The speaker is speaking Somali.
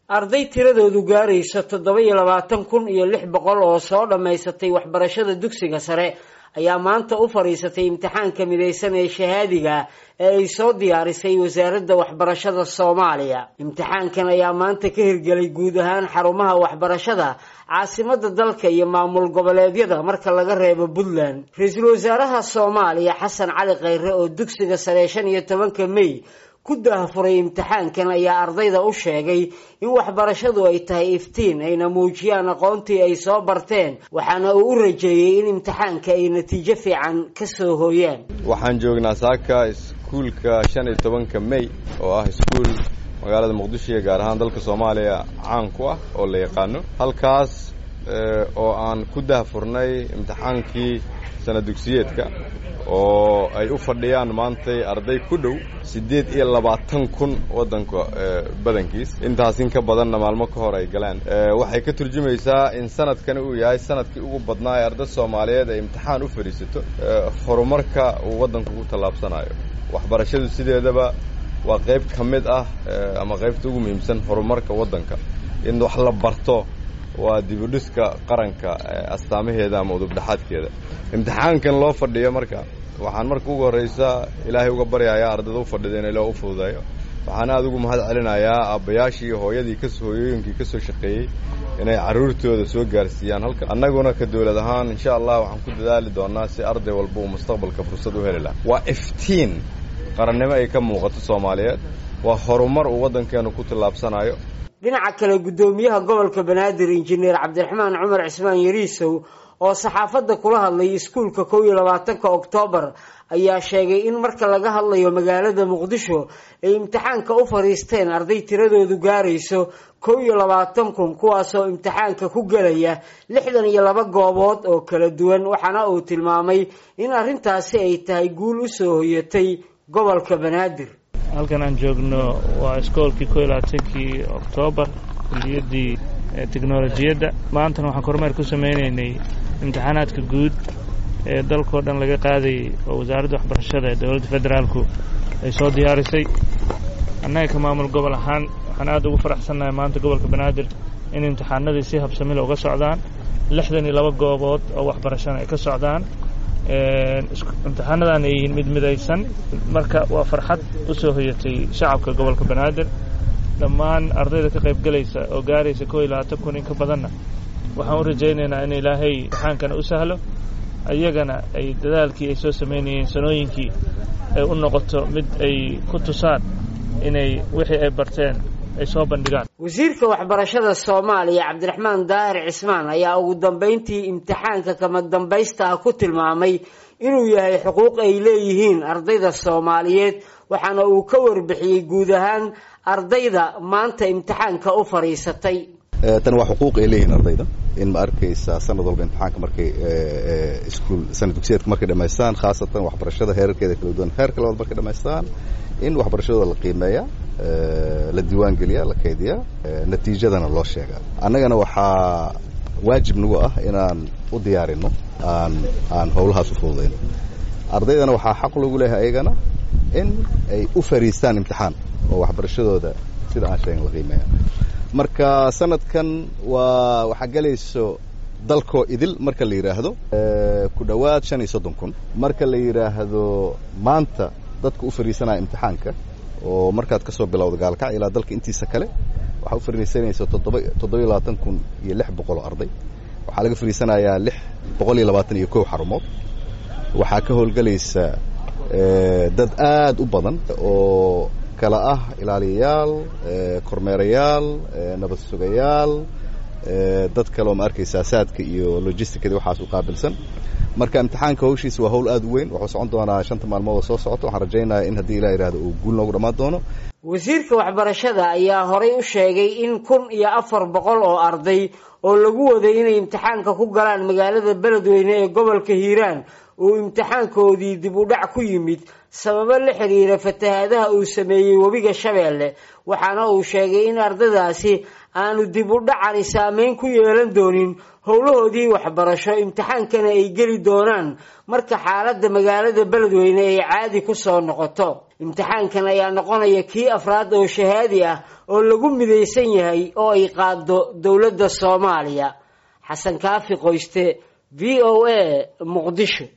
arday tiradoodu gaarayso toddoba iyo labaatan kun iyo lix boqol oo soo dhammaysatay waxbarashada dugsiga sare ayaa maanta u fadhiisatay imtixaanka midaysan ee shahaadiga ee ay soo diyaarisay wasaaradda waxbarashada soomaaliya imtixaankan ayaa maanta ka hirgelay guud ahaan xarumaha waxbarashada caasimada dalka iyo maamul goboleedyada marka laga reebo puntland ra-iisul wasaaraha soomaaliya xasan cali khayre oo dugsiga sare shan iyo tobanka may ku daahfuray imtixaankan ayaa ardayda u sheegay in waxbarashadu ay tahay iftiin ayna muujiyaan aqoontii ay soo barteen waxaana uu u rajeeyey in imtixaanka ay natiijo fiican ka soo hooyaan waxaan joognaa saaka iskuulka shan iyo tobanka may oo ah iskuul magaalada muqdisho iyo gaar ahaan dalka soomaaliya caan ku ah oo la yaqaano halkaas oo aan ku daahfurnay imtixaankii sana dugsiyeedka oo ay u fadhiyaan maantay arday ku dhow siddeed iyo labaatan kun waddanka badankiis intaas in ka badanna maalmo ka hor ay galeen waxay ka turjumaysaa in sanadkani uu yahay sanadkii ugu badnaa ee arday soomaaliyeed ay imtixaan u fadhiisato horumarka uu waddanka ku tallaabsanayo waxbarashadu sideedaba waa qayb ka mid ah ama qaybta ugu muhiimsan horumarka waddanka in wax la barto waa dibudhiska qaranka astaamaheeda ama udubdhaxaadkeeda imtixaankan loo fadhiyo marka waxaan marka ugu horraysa ilaahay uga baryayaa ardayda u fadhida in ilaa u fududeeyo waxaan aada ugu mahad celinayaa aabbayaashii iyo hooyadii kas hooyooyinkii ka soo shaqeeyey inay carruurtooda soo gaarsiiyaan halka annaguna ka dowlad ahaan insha allah waxaan ku dadaali doonaa si arday walba uu mustaqbalka fursad u heli laha waa iftiin qarannimo ay ka muuqato soomaaliyeed waa horumar uu waddankeenu ku tallaabsanayo dhinaca kale guddoomiyaha gobolka banaadir injineer cabdiraxmaan cumar cismaan yariisow oo saxaafadda kula hadlay iskuulka kow iyo labaatanka oktoobar ayaa sheegay in marka laga hadlayo magaalada muqdisho ay imtixaanka u fadhiisteen arday tiradoodu gaarayso kow iyo labaatan kun kuwaasoo imtixaanka ku gelaya lixdan iyo laba goobood oo kala duwan waxaana uu tilmaamay in arrintaasi ay tahay guul u soo hoyatay gobolka banaadir halkan aan joogno waa iskoolkii ko iyo labaatankii oktoobar kuliyaddii teknolojiyadda maantana waxaan kormeer ku samaynaynay imtixaanaadka guud ee dalkao dhan laga qaadayay oo wasaaradda waxbarashada ee dowladda federaalku ay soo diyaarisay annaga ka maamul gobol ahaan waxaan aad ugu faraxsannahay maanta gobolka banaadir in imtixaanadii si habsamila uga socdaan lixdan iyo laba goobood oo waxbarashana ay ka socdaan imtixaanadan ay yihiin mid midaysan marka waa farxad u soo hoyatay shacabka gobolka banaadir dhammaan ardayda ka qayb gelaysa oo gaaraysa koo iyo labaatan kun in ka badanna waxaan u rajaynaynaa in ilaahay imtixaankana u sahlo iyagana ay dadaalkii ay soo samaynayeen sanooyinkii ay u noqoto mid ay ku tusaan inay wixii ay barteen ay soo bandhigaan wasiirka waxbarashada soomaaliya cabdiraxmaan daahir cismaan ayaa ugu dambayntii imtixaanka kama dambaysta ah ku tilmaamay inuu yahay xuquuq ay leeyihiin ardayda soomaaliyeed waxaana uu ka warbixiyey guud ahaan ardayda maanta imtixaanka u fadhiisatay tan waa xuquuq ay leeyihiin ardayda in ma arkaysa sanad walba imtixaanka markay iskuol sanad dugsiyeedka markay dhamaystaan khaasatan waxbarashada heerarkeeda kala duwan heerka labaad markay dhamaystaan in waxbarashadooda la qiimeeya la diiwaangeliya la kaydiya natiijadana loo sheegaa annagana waxaa waajib nagu ah inaan u diyaarino aan aan howlahaas u fududayno ardaydana waxaa xaq lagu leeyahay ayagana in ay u fariistaan imtixaan oo waxbarashadooda sida aan sheegin la qiimeeya marka sanadkan waa waxaa gelayso dalkoo idil marka la yidhaahdo ku dhowaad shan iyo soddon kun marka la yidhaahdo maanta dadka u fariisanaya imtixaanka oo markaad ka soo bilowda gaalkac ilaa dalka intiisa kale waxaa u fariisanaysa toddoba toddoba iyo labaatan kun iyo lix boqol oo arday waxaa laga fariisanayaa lix boqol iyo labaatan iyo kow xarumood waxaa ka howlgelaysa dad aad u badan oo kala ah ilaaliyayaal kormeerayaal nabad sugayaal dad kale oo ma arkaysa asaadka iyo logisticada waxaas u qaabilsan marka imtixaanka hawshiisa waa hawl aad u weyn wuxuu socon doonaa shanta maalmood oo soo socota waxaan rajaynayaa in haddii ilah yidhahdo uu guul noogu dhammaan doono wasiirka waxbarashada ayaa horay u sheegay in kun iyo afar boqol oo arday oo lagu waday inay imtixaanka ku galaan magaalada beledweyne ee gobolka hiiraan uu imtixaankoodii dib u dhac ku yimid sababo la xiriira fatahaadaha uu sameeyey webiga shabeelle waxaana uu sheegay in ardadaasi aanu dib u dhacani saameyn ku yeelan doonin howlahoodii waxbarasho imtixaankana ay geli doonaan marka xaaladda magaalada beledweyne ay caadi ku soo noqoto imtixaankan ayaa noqonaya kii afraad oo shahaadi ah oo lagu midaysan yahay oo ay qaado dowladda soomaaliya xasan kaafi qoyste v o a muqdisho